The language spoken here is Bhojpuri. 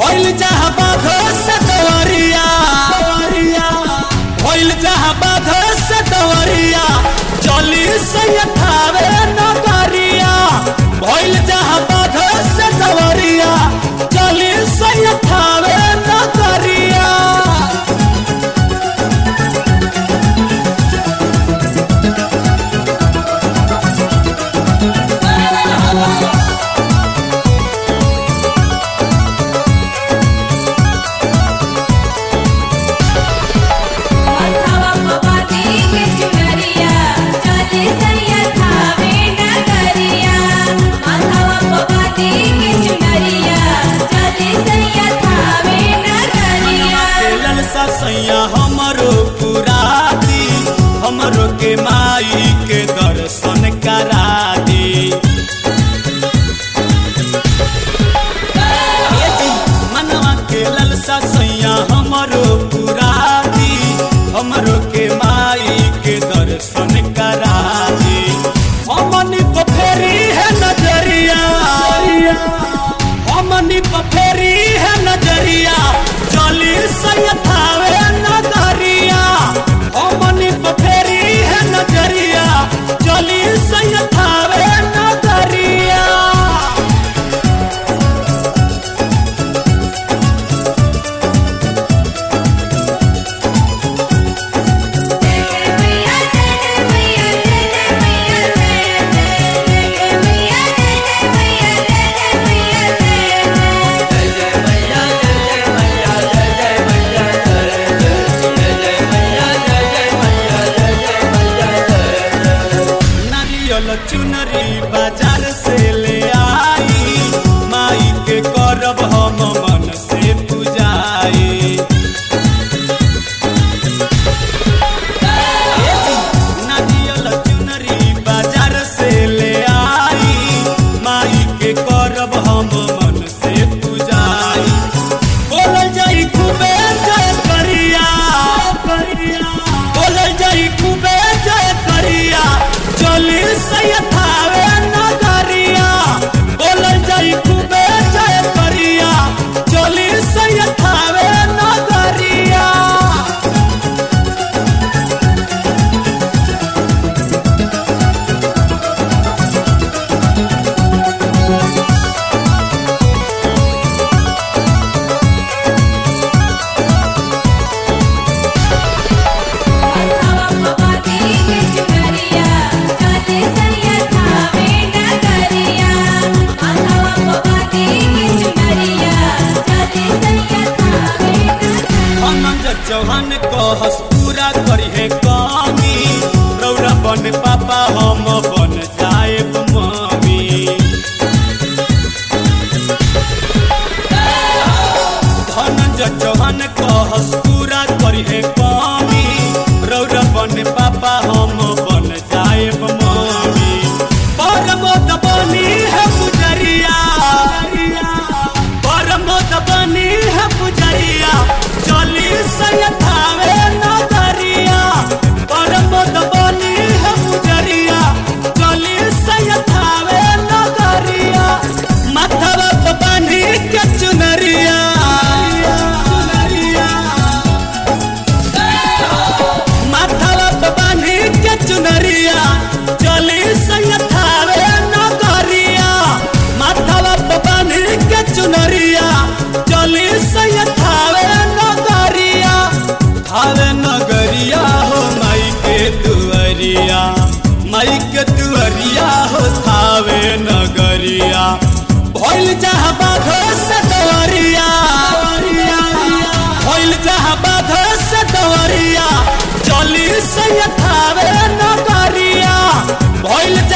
भइल जहाँ बाध से दवरिया भइल जहाँ बाध से दवरिया चली से थावे नगरिया भइल जहाँ बाध से दवरिया चली से थावे नगरिया मथवा पवाती के चुनरिया चले सैया थावे नगरिया मथवा पवाती के चुनरिया चले सैया थावे नगरिया के ललसा सैया हमरो पुरादी हमरो के माई के दर्शन करा दी ए जी, मनवा के ललसा सैया हमरो पुरादी हमरो के माई के दर्शन करा दी हमनी को फेरी है नजरिया हमनी को फेरी है नजरिया चली सैथावे नगरिया हमनी को फेरी है नजरिया चली सैथावे नगरिया मैया जय मैया जय मैया जय मैया जय मैया जय मैया जय नारियल चुनरी बाजार से ले आई माई के करब हम मन से पूजाई ए जी, नारियल चुनरी बाजार से ले आई माई के करब हम मन से पूजाई बोलल जाई खूबे जय करिया बोलल जाई खूबे जय करिया चली सैथावे नगरिया बोलल जाई खूबे जय करिया चली सैथावे नगरिया मथवा पवाती के चुनरिया चले सैया थावे नगरिया मथवा पवाती के चुनरिया चले सैया थावे नगरिया अनंत चौहान कहस पूरा करिहे कमी रौरा बन पापा हम बन जाएब मम्मी धनंजय चौहान कहस पूरा करिहे कमी रौरा बन पापा हम बन जाएब मम्मी परमोद बनी है पुजरिया परमोद बनी है पुजरिया चली सैथावे नगरिया परमोद बनी है पुजरिया चली सैथावे नगरिया माथवा पे बांधी के चुनरिया माथवा पे बांधी के चुनरिया चली सैथावे नगरिया माथवा पे बांधी के चुनरिया चली सैथावे नगरिया थावे नगरिया हो माई के दुअरिया माई के दुअरिया हो थावे नगरिया भइल जहाँ बाधो से दवरिया भइल जहाँ बाधो से दवरिया चली सैथावे नगरिया भइल